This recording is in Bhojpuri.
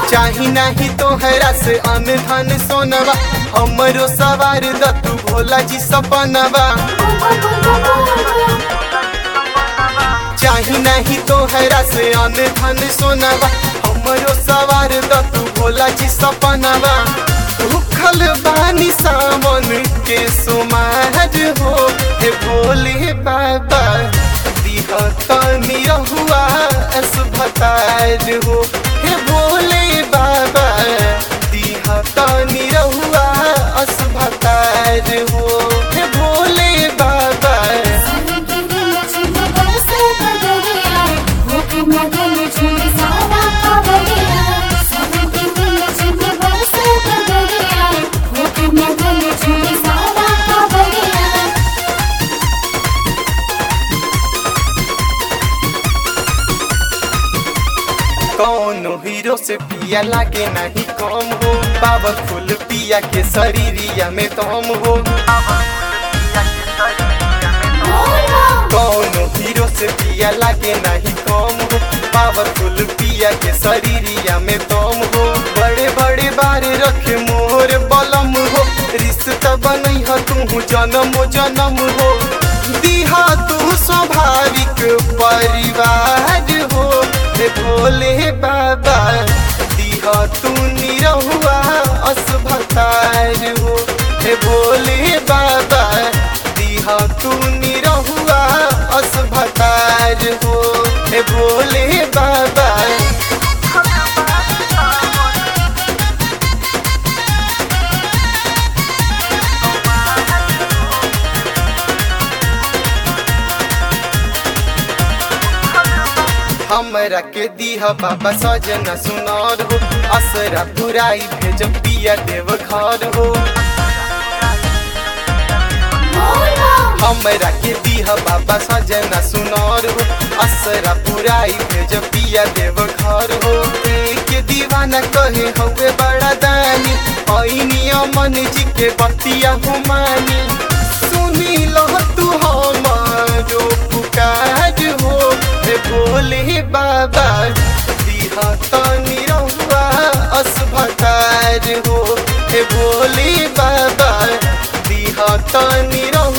चाही नाही तोहरा से अन धन सोनवा हमरो सवार द तू भोला जी सपनवा चाही नहीं तोहरा से अन धन सोनवा हमरो सवार द तू भोला जी सपनवा भूखल बानी सामन के सुमार हो हे भोले बाबा दिह तनी रहुआ असभतार हो हे भोले बाबा दिह तनी रहुआ असभतार हो हे भोले बाबा कौनो हीरो से पिया लागे नहीं कम हो बाबा फूल पिया के शरीरिया में तम हो कौनो हीरो से पिया लागे नहीं कम हो बाबा फूल पिया के शरीरिया में तम हो बड़े बड़े बार रखे मोर बलम हो रिश्ता बनई ह तू जन्म जन्म हो दिहा तू स्वाभाविक परिवार हो हे भोले बाबा दिहा तू निरहुआ असभतार हो हे भोले बाबा दिहा तू निरहुआ असभतार हो हे भोले बाबा हमरा के दीह बाबा सजना सुनार हो असरा पुराई भेज पिया देव घर हो हमरा के दीह बाबा सजना सुनार हो असरा पुराई भेज पिया देव घर हो के दीवाना कहे हवे बड़ा दानी ऐनी अमन जी के बतिया हुमानी सुनी लो तू हमारो पुकार हो हे भोले बाबा दिहा तनी रहुआ असभतार हो हे भोले बाबा दिहा तनी रहुआ